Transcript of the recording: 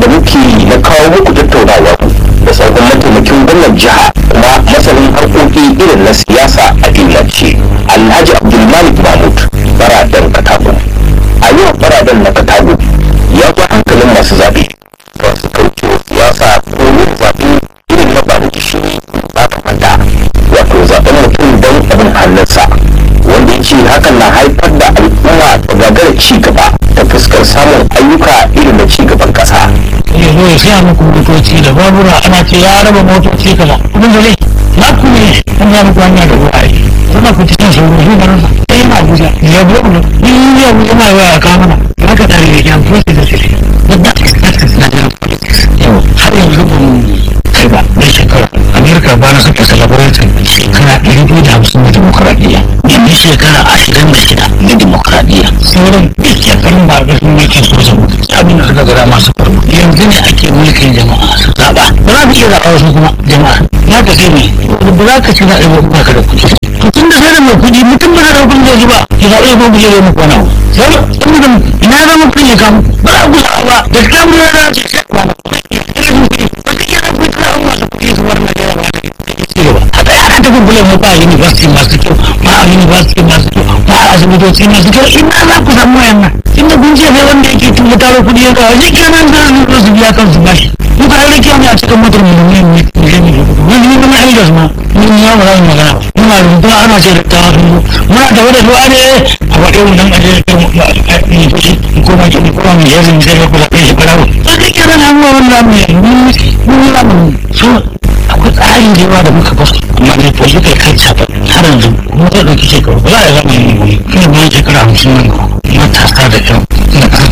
da muke na kawo muku tattaunawa da sauran mataimakin gwamnan jiha kuma masanin harkoki irin na siyasa a jumlace alhaji abdulmalik mahmud baradan katago a yau baradan na katago ya ba hankalin masu zaɓe ba su kauce wa siyasa ko yin zaɓe irin na ba da gishiri ba ta manta wato zaɓen mutum don abin hannunsa wanda ya ce hakan na haifar da al'umma ta gagara ci gaba ta fuskar samun ayyuka irin na ci gaban ƙasa. ya zo ya siya muku motoci da babura ana ce ya raba motoci kaza kuma da zai na ku ne an ya muku hanya da ruwa yi zama ku cikin sauro shi da rasa sai yana abuja ya buɗe mu ni ya abuja ma yawa ya kawo mana ya ka tare da kyan fosi da sisi da da na da yau har yanzu ba mu kai ba na shekara amerika ba na saka celebrating shekara ɗari biyu da hamsin na demokuraɗiyya yanzu shekara ashirin da shida na demokuraɗiyya sauran duk shekarun ba da sun mulkin soja abin da suka gada masu farko yanzu ne ake mulkin jama'a su zaɓa ba za ka iya zaɓa wasu kuma jama'a ya ka ce ne ba za ka ci zaɓe ba kuma ka da kuɗi to tun da sai da mai kuɗi mutum ba da kuɗi zai ji ba ya zaɓe ko buje zai muku wani abu sai saboda ina zama kuɗi ya kamu ba za ku zaɓa ba da kamu ya za ce sai ba na kuɗi ba ka iya kuɗi ka an masu kuɗi su bar Najeriya ba haka yana ta kubbule mu ba university masu kyau ba a university masu kyau ba a asibitoci masu kyau ina za ku samu wayannan inda kun ce sai wanda yake tuba taro kuɗi ya kawo shi kenan za su su biya kansu bashi mu ka rage kyau ne a cikin motar mu ne mu ne ne wani ne kuma elders ma mun ya ba za mu magana muna rubuta ana ce da tawa sun muna da wani ruwa ne a waɗe mu dan aje da mu ne fushi ko ma ki ko ma ya zan sai ku zaɓe shi barawo sai kai kenan an wa wannan mu mun mun mun so akwai tsarin da yawa da muka ba amma ne ko suka kai cafa har yanzu kuma zai ɗauki shekaru ba za a zama yin gobe kuma bayan shekara hamsin nan matasa da yan